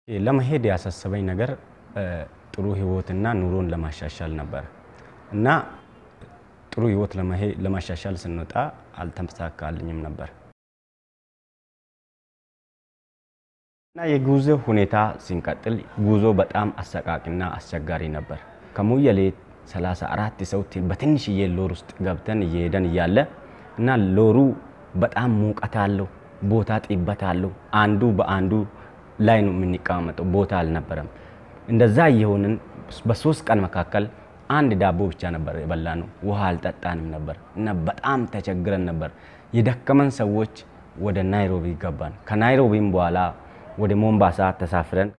ለመሄድ ያሳሰበኝ ነገር ጥሩ ህይወትና ኑሮን ለማሻሻል ነበር እና ጥሩ ህይወት ለማሻሻል ስንወጣ አልተሳካልኝም ነበር እና የጉዞ ሁኔታ ሲንቀጥል ጉዞ በጣም አሰቃቂና አስቸጋሪ ነበር። ከሙየሌ 34 ሰው በትንሽዬ ሎር ውስጥ ገብተን እየሄደን እያለ እና ሎሩ በጣም ሙቀት አለው፣ ቦታ ጥበት አለው። አንዱ በአንዱ ላይ ነው የምንቀማመጠው፣ ቦታ አልነበረም። እንደዛ እየሆንን በሶስት ቀን መካከል አንድ ዳቦ ብቻ ነበር የበላ ነው። ውሃ አልጠጣንም ነበር እና በጣም ተቸግረን ነበር። የደከመን ሰዎች ወደ ናይሮቢ ገባን። ከናይሮቢም በኋላ ወደ ሞምባሳ ተሳፍረን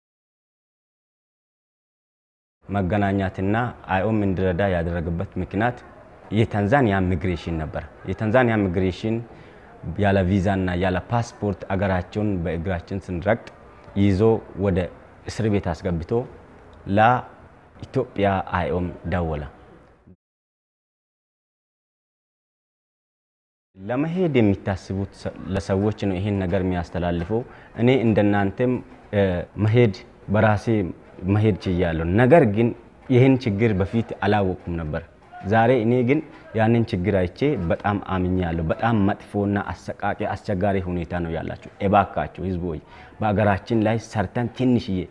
መገናኛትና አይኦም እንዲረዳ ያደረገበት ምክንያት የታንዛኒያ ሚግሬሽን ነበር። የታንዛኒያ ሚግሬሽን ያለ ቪዛና ያለ ፓስፖርት አገራቸውን በእግራችን ስንረግጥ ይዞ ወደ እስር ቤት አስገብቶ ለኢትዮጵያ አይኦም ደወለ። ለመሄድ የሚታስቡት ለሰዎች ነው ይህን ነገር የሚያስተላልፈው። እኔ እንደናንተም መሄድ በራሴ መሄድ ችያለሁ። ነገር ግን ይህን ችግር በፊት አላወቁም ነበር። ዛሬ እኔ ግን ያንን ችግር አይቼ በጣም አምኛለሁ። በጣም መጥፎና አሰቃቂ አስቸጋሪ ሁኔታ ነው ያላቸው። እባካቸው ህዝቦች በሀገራችን ላይ ሰርተን ትንሽዬ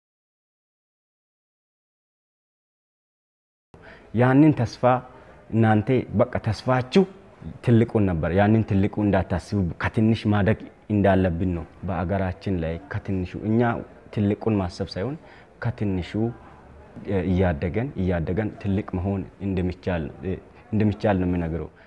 ያንን ተስፋ እናንተ በቃ ተስፋችሁ ትልቁን ነበር። ያንን ትልቁ እንዳታስቡ ከትንሽ ማደግ እንዳለብን ነው። በአገራችን ላይ ከትንሹ እኛ ትልቁን ማሰብ ሳይሆን ከትንሹ እያደገን እያደገን ትልቅ መሆን እንደሚቻል ነው የሚነግረው።